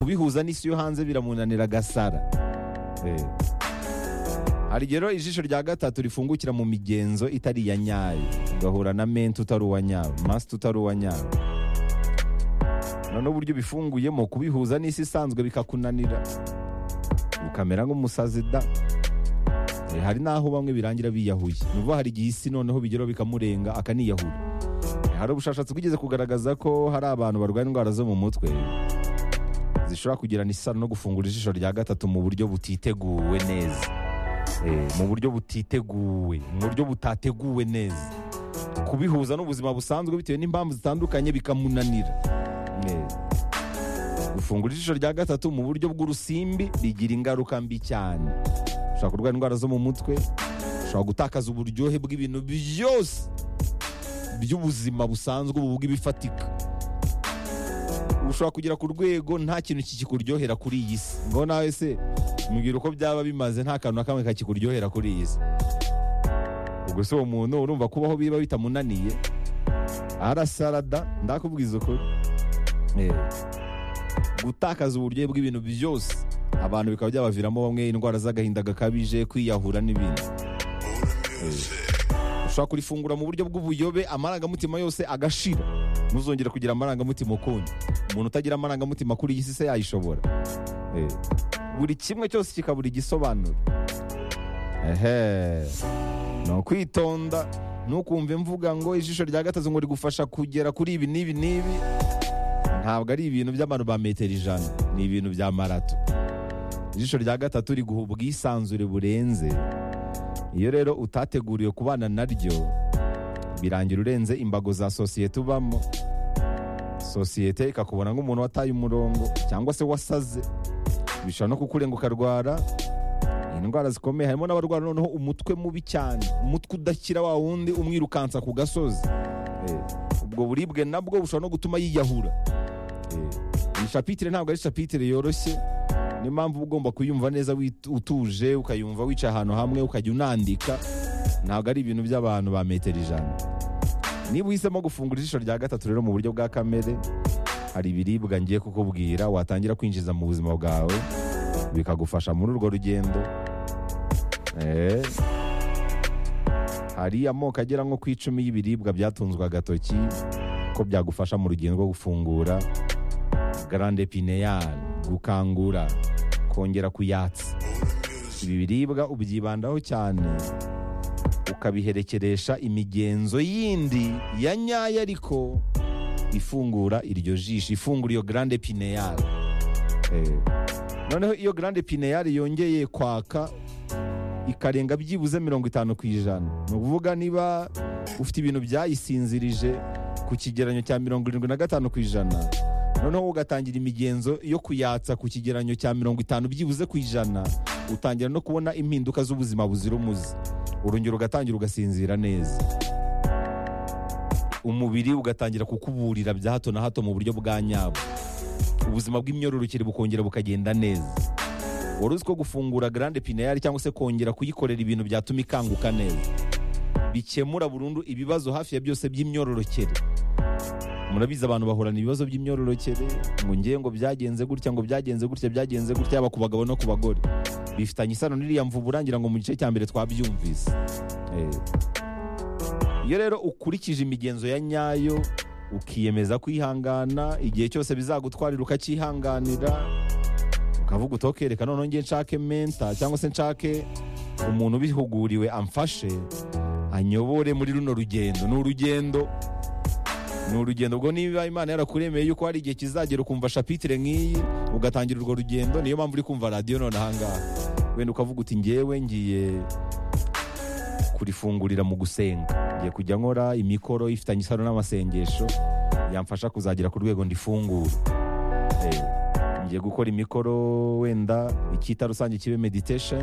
kubihuza n'isi yo hanze biramunanira agasara Eh. hari igihe rero ijisho rya gatatu rifungukira mu migenzo itari iya nyayo ugahura na menti utari uwa nyayo masite utari uwa nyayo noneho uburyo ubifunguyemo kubihuza n'isi isanzwe bikakunanira ukamera nk'umusazi da Eh, hari n'aho bamwe birangira biyahuye ni ukuvuga hari igihe isi noneho bigeraho bikamurenga akaniyahura Eh, hari ubushakashatsi bwigeze kugaragaza ko hari abantu barwaye indwara zo mu mutwe zishobora kugirana isano no gufungura ijisho rya gatatu mu buryo butiteguwe neza Eh, mu buryo butiteguwe mu buryo butateguwe neza kubihuza n'ubuzima busanzwe bitewe n'impamvu zitandukanye bikamunanira Eh, gufungura ijisho rya gatatu mu buryo bw'urusimbi rigira ingaruka mbi cyane ushobora kurwara indwara zo mu mutwe ushobora gutakaza uburyohe bw'ibintu byose by'ubuzima busanzwe ubu bw'ibifatika ushobora kugera ku rwego nta kintu kikikuryohera kuri iyi si ngo nawe se mubwira uko byaba bimaze nta kantu na kamwe kakikuryohera kuri iyi si ubwo se uwo muntu urumva kubaho biba bitamunaniye arasarada ndakubwiza ukuri Eh, gutakaza uburyohe bw'ibintu byose abantu bikaba byabaviramo bamwe indwara z'agahinda gakabije kwiyahura n'ibindi ushobora kurifungura mu buryo bw'ubuyobe amarangamutima yose agashira ntuzongere kugira amarangamutima ukundi umuntu utagira amarangamutima kuri iyi si se yayishobora Eh, buri kimwe cyose kikabura igisobanuro ehe ni ukwitonda ntukumve mvuga ngo ijisho rya gatatu ngo rigufasha kugera kuri ibi n'ibi n'ibi ntabwo ari ibintu by'abantu ba metero ijana ni ibintu bya marato ijisho rya gatatu riguha ubwisanzure burenze iyo rero utateguriwe kubana naryo birangira urenze imbago za sosiyete ubamo sosiyete ikakubona nk'umuntu wataye umurongo cyangwa se wasaze bishobora no kukurenga ukarwara indwara zikomeye harimo n'abarwara noneho umutwe mubi cyane umutwe udakira wa wundi umwirukansa ku gasozi Eh, ubwo buribwe nabwo bushobora no gutuma yiyahura Eh, iyi shapitire ntabwo ari shapitire yoroshye niyo mpamvu uba ugomba kuyumva neza wit- utuje ukayumva wicaye ahantu hamwe ukajya unandika ntabwo ari ibintu by'abantu ba metero ijana niba uhisemo gufungura ijisho rya gatatu rero mu buryo bwa kamere hari ibiribwa ngiye kukubwira watangira kwinjiza mu buzima bwawe bikagufasha muri urwo rugendo Eh. hari amoko agera nko ku icumi y'ibiribwa byatunzwe agatoki ko byagufasha mu rugendo rwo gufungura garande pineyari gukangura kongera kuyatsa ibi biribwa ubyibandaho cyane ukabiherekeresha imigenzo yindi ya nyayo ariko ifungura iryo jisho ifungura iyo garande pineyari Eh, noneho iyo garande pineyari yongeye kwaka ikarenga byibuze mirongo itanu ku ijana ni ukuvuga niba ufite ibintu byayisinzirije ku kigeranyo cya mirongo irindwi na gatanu ku ijana noneho ugatangira imigenzo yo kuyatsa ku kigeranyo cya mirongo itanu byibuze ku ijana utangira no kubona impinduka z'ubuzima buzira umuze urongera ugatangira ugasinzira neza umubiri ugatangira kukuburira bya hato na hato mu buryo bwa nyabwo ubuzima bw'imyororokere bukongera bukagenda neza wari uzi ko gufungura garande pineyari cyangwa se kongera kuyikorera ibintu byatuma ikanguka neza bikemura burundu ibibazo hafi ya byose by'imyororokere murabizi abantu bahorana ibibazo by'imyororokere ngo ngiye ngo byagenze gutya ngo byagenze gutya byagenze gutya yaba ku bagabo no ku bagore bifitanye isano n'iriya mvubu urangira ngo mu gice cya mbere twabyumvise Eh. iyo rero ukurikije imigenzo ya nyayo ukiyemeza kwihangana igihe cyose bizagutwarira ukacyihanganira ukavuga utokereka noneho ngiye nshake menta cyangwa se nshake umuntu ubihuguriwe amfashe anyobore muri runo rugendo ni urugendo ni urugendo ubwo niba imana yarakuremeye yuko hari igihe kizagera ukumva shapitire nk'iyi ugatangira urwo rugendo niyo mpamvu uri kumva radiyo none ahangaha wenda ukavuga uti ngewe ngiye kurifungurira mu gusenga ngiye kujya nkora imikoro ifitanye isano n'amasengesho yamfasha kuzagera ku rwego ndifungure Eh, ngiye gukora imikoro wenda icyita rusange kibe meditation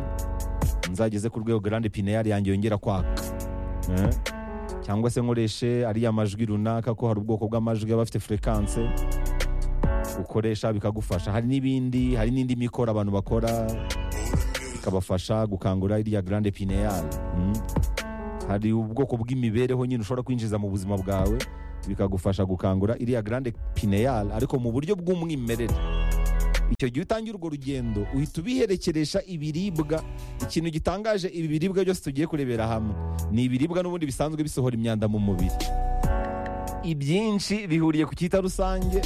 nzageze ku rwego grande pineyari yanjye yongera kwaka Eh, cyangwa se nkoreshe ariya majwi runaka ko hari ubwoko bw'amajwi aba afite furekanse ukoresha bikagufasha hari n'ibindi hari n'indi mikoro abantu bakora ikabafasha gukangura iriya grande pineyari Mm. hari ubwoko bw'imibereho nyine ushobora kwinjiza mu buzima bwawe bikagufasha gukangura iriya grande pineyari ariko mu buryo bw'umwimerere icyo gihe utangira urwo rugendo uhita ubiherekeresha ibiribwa ikintu gitangaje ibi biribwa byose tugiye kurebera hamwe ni ibiribwa n'ubundi bisanzwe bisohora imyanda mu mubiri ibyinshi bihuriye ku cyita rusange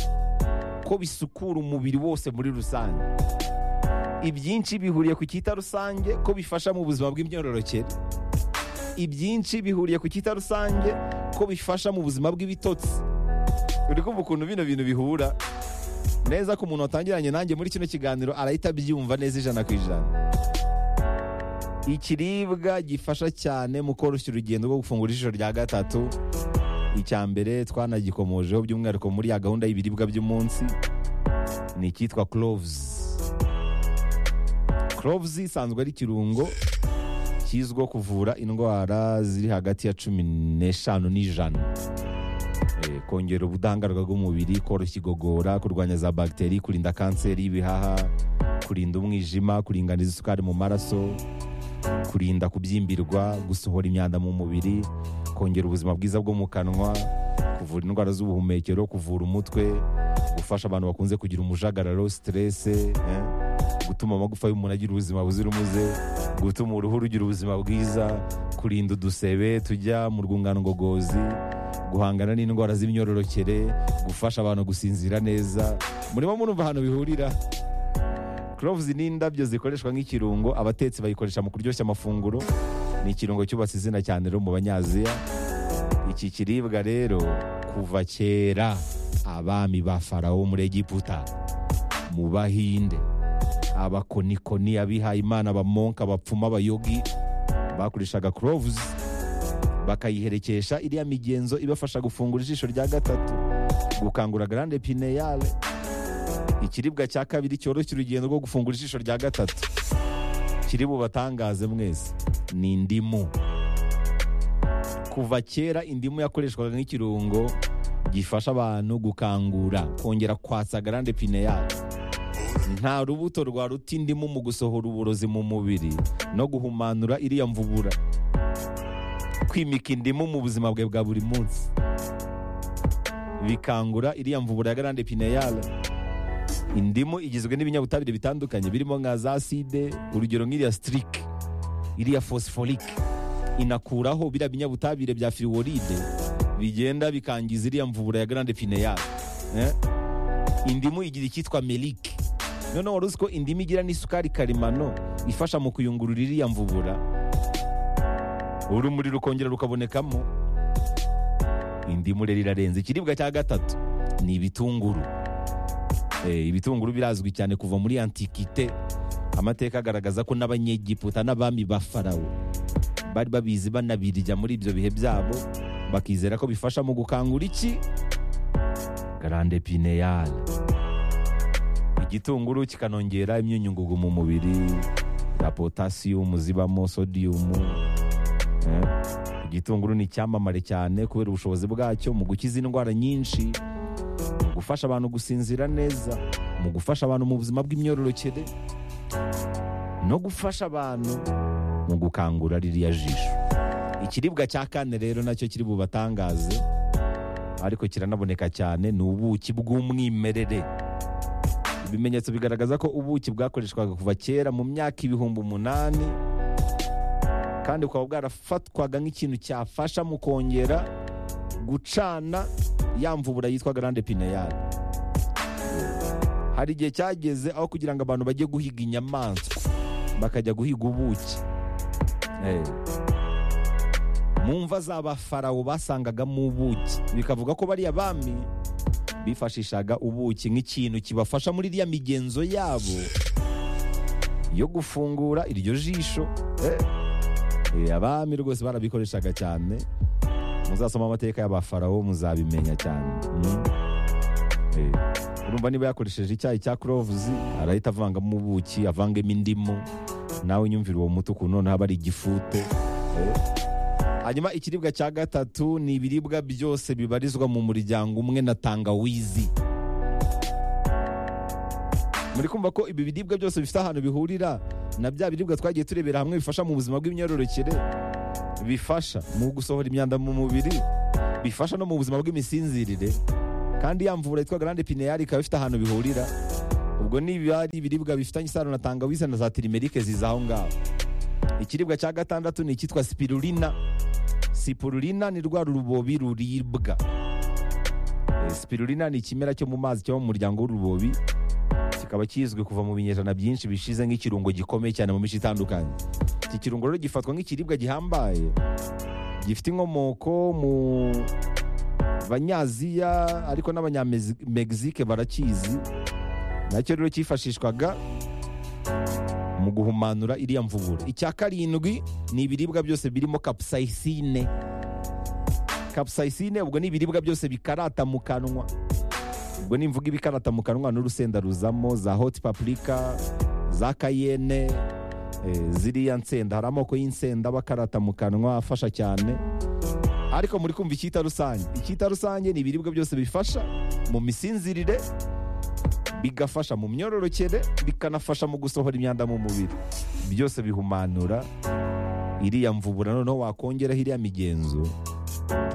ko bisukura umubiri wose muri rusange ibyinshi bihuriye ku cyita rusange ko bifasha mu buzima bw'imyororokere ibyinshi bihuriye ku cyita rusange ko bifasha mu buzima bw'ibitotsi uri kumva ukuntu bino bintu bihura neza ko umuntu watangiranye nanjye muri kino kiganiro arahita abyumva neza ijana ku ijana ikiribwa gifasha cyane mu koroshya urugendo rwo gufungura ijisho rya gatatu icya mbere twanagikomojeho by'umwihariko muri ya gahunda y'ibiribwa by'umunsi ni icyitwa cloves cloves isanzwe ari ikirungo kizwiho kuvura indwara ziri hagati ya cumi n'eshanu n'ijana Eh, kongera ubudahangarwa bw'umubiri koroshya igogora kurwanya za bagiteri kurinda kanseri y'ibihaha kurinda umwijima kuringaniza isukari mu maraso kurinda kubyimbirwa gusohora imyanda mu mubiri kongera ubuzima bwiza bwo mu kanwa kuvura indwara z'ubuhumekero kuvura umutwe gufasha abantu bakunze kugira umujagararo siterese eh, gutuma amagufa y'umuntu agira ubuzima buzira umuze gutuma uruhu rugira ubuzima bwiza kurinda udusebe tujya mu rwungano ngogozi guhangana n'indwara z'imyororokere gufasha abantu gusinzira neza murimo murumva ahantu bihurira cloves ni indabyo zikoreshwa nk'ikirungo abatetsi bayikoresha mu kuryoshya amafunguro ni ikirungo cyubatse izina cyane rero mu banyaziya iki kiribwa rero kuva kera abami ba farawo muri egiputa mu bahinde abakonikoni abihayimana abamonka abapfuma abayogi bakoreshaga cloves bakayiherekesha iriya migenzo ibafasha gufungura ijisho rya gatatu gukangura grande pineyale ikiribwa cya kabiri cyoroshya urugendo rwo gufungura ijisho rya gatatu kiri bubatangaze mwese ni indimu kuva kera indimu yakoreshwaga nk'ikirungo gifasha abantu gukangura kongera kwatsa grande pineyale nta rubuto rwaruta indimu mu gusohora uburozi mu mubiri no guhumanura iriya mvubura kwimika indimu mu buzima bwe bwa buri munsi bikangura iriya mvubura ya grande pineyale indimu igizwe n'ibinyabutabire bitandukanye birimo nka za side urugero nk'iriya sitirike iriya fosiforike inakuraho biriya binyabutabire bya firiworide bigenda bikangiza iriya mvubura ya grande pineyale eh? indimu igira icyitwa melike noneho wari uzi ko indimu igira n'isukari karemano ifasha mu kuyungurura iriya mvubura urumuri rukongera rukabonekamo indimu rero irarenze ikiribwa cya gatatu ni ibitunguru Eh, ibitunguru birazwi cyane kuva muri antikite amateka agaragaza ko n'abanyegiputa n'abami ba farawo bari babizi banabirya muri ibyo bihe byabo bakizera ko bifasha mu gukangura iki grande pineyale igitunguru kikanongera imyunyungugu mu mubiri za potasiyumu zibamo sodiyumu Eh, igitunguru ni icyamamare cyane kubera ubushobozi bwacyo mu gukiza indwara nyinshi mu gufasha abantu gusinzira neza mu gufasha abantu mu buzima bw'imyororokere no gufasha abantu mu gukangura ririya jisho ikiribwa cya kane rero nacyo kiri bubatangaze ariko kiranaboneka cyane ni ubuki bw'umwimerere ibimenyetso bigaragaza ko ubuki bwakoreshwaga kuva kera mu myaka ibihumbi umunani kandi bukaba bwarafatwaga nk'ikintu cyafasha mu kongera gucana ya mvubura yitwa grande pineyale hari igihe cyageze aho kugira ngo abantu bajye guhiga inyamaswa bakajya guhiga ubuki Eh. mu mva z'abafarawo basangagamo ubuki bikavuga ko bariya bami bifashishaga ubuki nk'ikintu kibafasha muri iriya migenzo yabo yo gufungura iryo jisho Eh. Eh, abami rwose barabikoreshaga cyane muzasoma amateka y'abafarawo muzabimenya cyane Mm. Eh, urumva niba yakoresheje icyayi cya cloves arahita avangamo ubuki avangemo indimu nawe nyumvira uwo muti ukuntu noneho aba ari igifute Eh. hanyuma ikiribwa cya gatatu ni ibiribwa byose bibarizwa mu muryango umwe na tangawizi muri kumva ko ibi biribwa byose bifite ahantu bihurira na bya biribwa twagiye turebera hamwe bifasha mu buzima bw'imyororokere bifasha mu gusohora imyanda mu mubiri bifasha no mu buzima bw'imisinzirire kandi ya mvura yitwa grande pineyari ikaba ifite ahantu bihurira ubwo niba ari ibiribwa bifitanye isano na tangawizi na za tirimerike ziza aho ngaho ikiribwa cya gatandatu ni icyitwa sipirulina sipirulina ni rwa rubobi ruribwa Eh, sipirulina ni ikimera cyo mu mazi cyo mu muryango w'urubobi kikaba kizwi kuva mu binyejana byinshi bishize nk'ikirungo gikomeye cyane mu mico itandukanye iki kirungo rero gifatwa nk'ikiribwa gihambaye gifite inkomoko mu banyaziya ariko n'abanyamegizike barakizi nacyo rero cyifashishwaga mu guhumanura iriya mvubura icya karindwi ni ibiribwa byose birimo capsaicine capsaicine ubwo ni ibiribwa byose bikarata mu kanwa ubwo nimvuga ibikarata mu kanwa n'urusenda ruzamo za hot paprika za kayene eh, ziriya nsenda hari amoko y'insenda aba akarata mu kanwa afasha cyane ariko muri kumva icyita rusange icyita rusange ni ibiribwa byose bifasha mu misinzirire bigafasha mu myororokere bikanafasha mu gusohora imyanda mu mubiri byose bihumanura iriya mvubura noneho wakongeraho iriya migenzo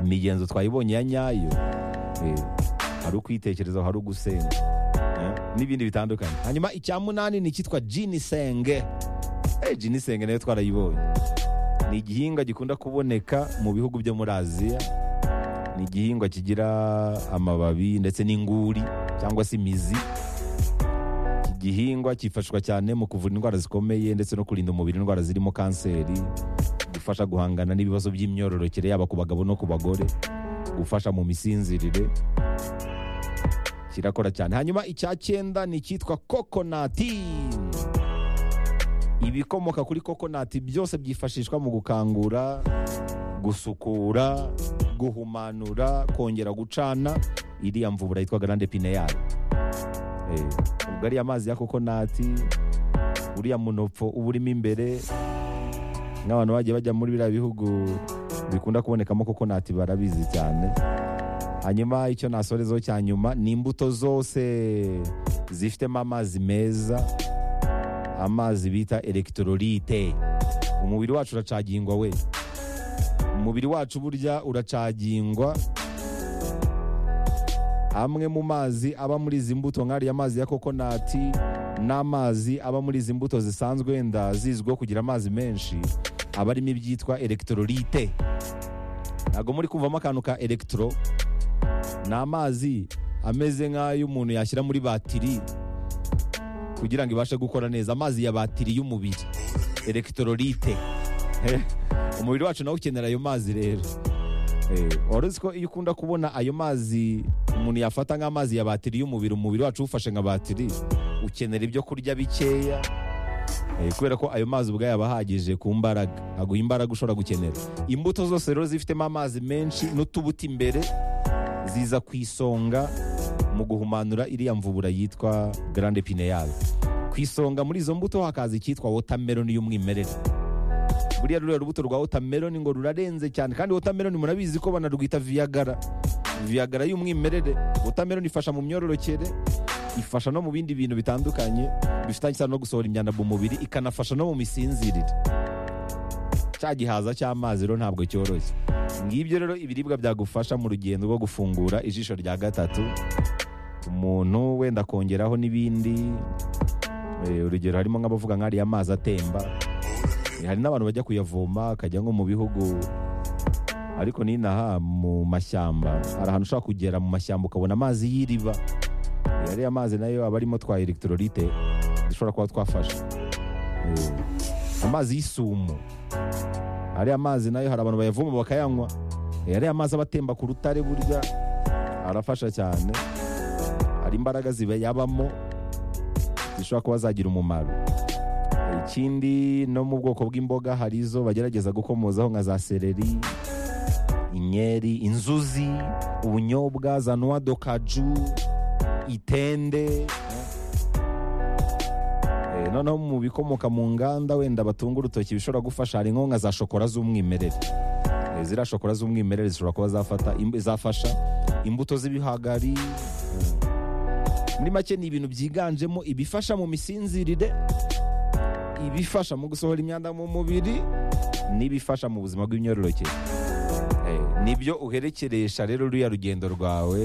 imigenzo twayibonye ya nyayo eh, hari ukwitekerezaho hari ugusenga eh, n'ibindi bitandukanye hanyuma icya munani ni icyitwa jinisenge eh, jinisenge nayo twarayibonye ni igihingwa gikunda kuboneka mu bihugu byo muri aziya ni igihingwa kigira amababi ndetse n'inguri cyangwa se imizi iki gihingwa cyifashishwa cyane mu kuvura indwara zikomeye ndetse no kurinda umubiri indwara zirimo kanseri gufasha guhangana n'ibibazo by'imyororokere yaba ku bagabo no ku bagore gufasha mu misinzirire kirakora cyane hanyuma icya cyenda ni icyitwa kokonati ibikomoka kuri kokonati byose byifashishwa mu gukangura gusukura guhumanura kongera gucana iriya mvubura yitwa garande pineyari Eh, ubwo ariya mazi ya kokonati uriya munopfo uba urimo imbere nk'abantu bagiye bajya muri biriya bihugu bikunda kubonekamo kokonati barabizi cyane hanyuma icyo nasorezaho cya nyuma ni imbuto zose zifitemo amazi meza amazi bita elegitolorite umubiri wacu uracagingwa we umubiri wacu burya uracagingwa amwe mu mazi aba muri izi mbuto nk'ariya mazi ya kokonati n'amazi aba muri izi mbuto zisanzwe wenda zizwiho kugira amazi menshi aba arimo ibyitwa elegitolorite ntabwo muri kumvamo akantu ka elegitoro ni amazi ameze nk'ayo umuntu yashyira muri batiri kugira ngo ibashe gukora neza amazi ya batiri y'umubiri elegitolorite umubiri wacu nawe ukenera ayo mazi rero Eh, wari uzi ko iyo ukunda kubona ayo mazi umuntu yafata nk'amazi ya batiri y'umubiri umubiri wacu uwufashe nka batiri ukenera ibyo kurya bikeya eh, kubera ko ayo mazi ubwayo aba ahagije ku mbaraga aguha imbaraga ushobora gukenera imbuto zose rero zifitemo amazi menshi n'utubuto imbere ziza ku isonga mu guhumanura iriya mvubura yitwa garande pineyari ku isonga muri izo mbuto hakaza icyitwa wotameroni y'umwimerere buriya ruriya rubuto rwa wotameroni ngo rurarenze cyane kandi wotameroni murabizi ko banarwita viyagara viyagara y'umwimerere wotameroni ifasha mu myororokere ifasha no mu bindi bintu bitandukanye bifitanye isano no gusohora imyanda mu mubiri ikanafasha no mu misinzirire cya gihaza cy'amazi rero ntabwo cyoroshye ngibyo rero ibiribwa byagufasha mu rugendo rwo gufungura ijisho rya gatatu umuntu wenda akongeraho n'ibindi Eh, urugero harimo nk'abavuga nk'ariya amazi atemba hari n'abantu bajya kuyavoma akajya nko mu bihugu ariko n'inaha mu mashyamba hari ahantu ushobora kugera mu mashyamba ukabona amazi y'iriba Eh, ariya mazi nayo aba arimo twa elegitolorite dushobora kuba twafasha Eh, amazi y'isumo ariya mazi nayo hari abantu bayavoma bakayanywa Eh, ariya mazi aba atemba ku rutare burya arafasha cyane hari imbaraga zibayabamo zishobora kuba zagira umumaro ikindi no mu bwoko bw'imboga hari izo bagerageza gukomozaho nka za seleri inkeri inzuzi ubunyobwa za noix de kaju itende Eh, noneho mu bikomoka mu nganda wenda batunga urutoki bishobora gufasha hari nko nka za shokora z'umwimerere Eh, ziriya shokora z'umwimerere zishobora kuba zafata im- zafasha imbuto z'ibihagari eh. muri make ni ibintu byiganjemo ibifasha mu misinzirire ibifasha mu gusohora imyanda mu mubiri n'ibifasha mu buzima bw'imyororokere Eh, nibyo uherekeresha rero ruriya rugendo rwawe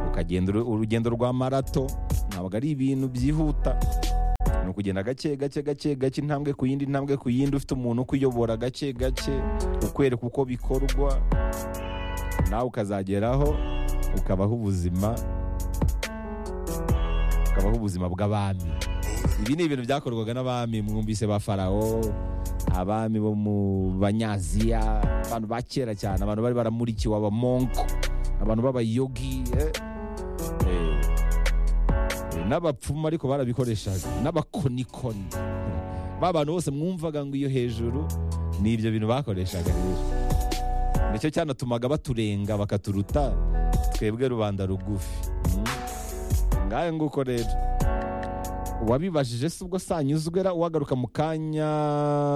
ukagenda uru- urugendo rwa marato ntabwo ari ibintu byihuta ni ukugenda gake gake gake gake intambwe ku yindi intambwe ku yindi ufite umuntu ukuyobora gake gake ukwereka uko bikorwa nawe ukazageraho ukabaho ubuzima ukabaho ubuzima bw'abami ibi ni ibintu byakorwaga n'abami mwumvise ba farawo abami bo mu banyaziya abantu ba kera cyane abantu bari baramurikiwe abamonko abantu b'abayogi eh. Eh, eh, n'abapfumu ariko barabikoreshaga n'abakonikoni ba bantu bose mwumvaga ngo iyo hejuru ni ibyo bintu bakoreshaga rero nicyo cyanatumaga baturenga bakaturuta twebwe rubanda rugufi Mm. ngayo nguko rero uwabibajije si ubwo sanyuzwe ra uwagaruka mu kanya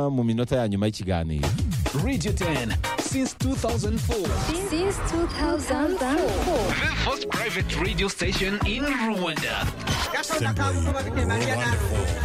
mu minota ya nyuma y'ikiganiro Radio 10 since 2004. Since 2004. The first private radio station in Rwanda. Simply wonderful.